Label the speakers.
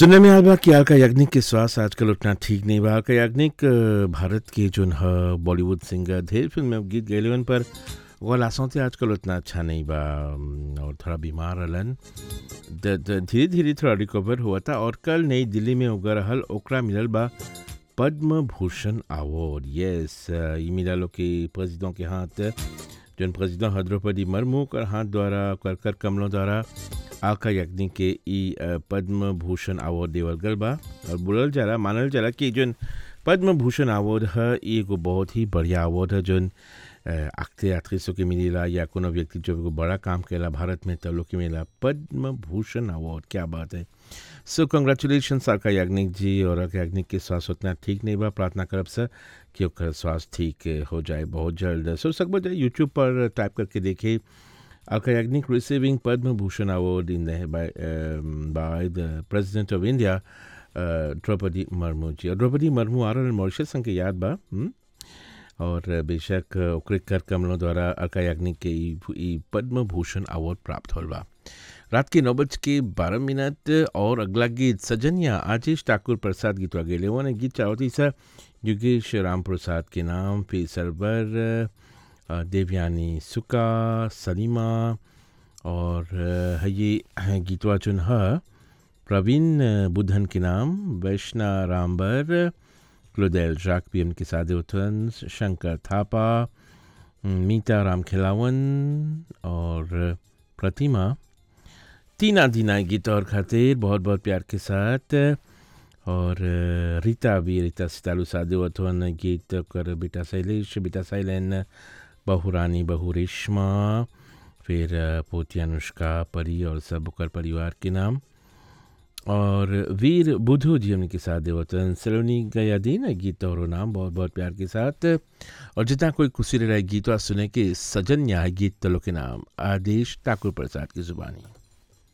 Speaker 1: सुनने में आया बा कि अलका याग्निक के स्वास्थ्य आजकल उतना ठीक नहीं बा अलका याग्निक अ, भारत के जोन ह बॉलीवुड सिंगर ढेर फिल्म में गीत गैलन पर वो लासों से आजकल उतना अच्छा नहीं बा अम, और थोड़ा बीमार रहलन द- द- धीरे धीरे थोड़ा रिकवर हुआ था और कल नई दिल्ली में उगर रहल ओकरा मिलल बा Padma Bhushan award yes uh, ई मिलल के प्रेसिडेंट के हाथ जौन प्रेसिडेंट ह द्रौपदी मुर्मू कर हाथ द्वारा कर कर कमलों द्वारा आका याग्निक के ई अ, पद्म भूषण अवार्ड देवल गल बा और बोलल जाला मानल जाला कि जौन पद्म भूषण अवार्ड है ई एगो बहुत ही बढ़िया अवार्ड है जौन आखते एक्ट्रेसों के मिलेला या कोनो व्यक्ति जो एगो बड़ा काम करेला भारत में तब लोग के मिलेला पद्म भूषण अवार्ड क्या बात है सो कंग्रेचुलेशन साका याग्निक जी और आका याग्निक के स्वास्थ्य उतना ठीक नहीं बा प्रार्थना करब सर कि ओकर स्वास्थ्य ठीक हो जाए बहुत जल्द सो सकबो जाए यूट्यूब पर टाइप करके देखे Alka Yagnik receiving Padma Bhushan Award in the, by, um, by the President of India, uh, Draupadi Murmu जी और द्रौपदी मुर्मू आ रहल मॉरिशस के याद बा हुँ? और बेशक ओकरे कर कमलों द्वारा अलका याग्निक के ई ई पद्म भूषण अवार्ड प्राप्त होल बा रात के नौ बज के बारह मिनट और अगला गीत सजनिया आशीष ठाकुर प्रसाद गीतवा गेले वो ने गीत चाहती सा योगेश राम प्रसाद के नाम पे सरवर अ, देवयानी सुका सलीमा और अ, ये गीतवा चुन है प्रवीण अ, बुधन के नाम वैष्णा रामबर क्लोदेल जाक भी उनके साथ उथन शंकर थापा मीता राम खिलावन और प्रतिमा तीना दीना गीत और खातिर बहुत बहुत प्यार के साथ और अ, रीता भी रीता सितालू सादे वथवन गीत कर बेटा शैलेश बेटा शैलेन बहू रानी बहू रेशमा फिर अ, पोती अनुष्का परी और सब ओकर परिवार के नाम और वीर बुधू जी उनके साथ देवतन सलोनी गया दिन गीत और नाम बहुत बहुत प्यार के साथ और जितना कोई खुशी रहा गीतवा सुने के सजन न्याय गीत तलो के नाम आदेश ठाकुर प्रसाद की जुबानी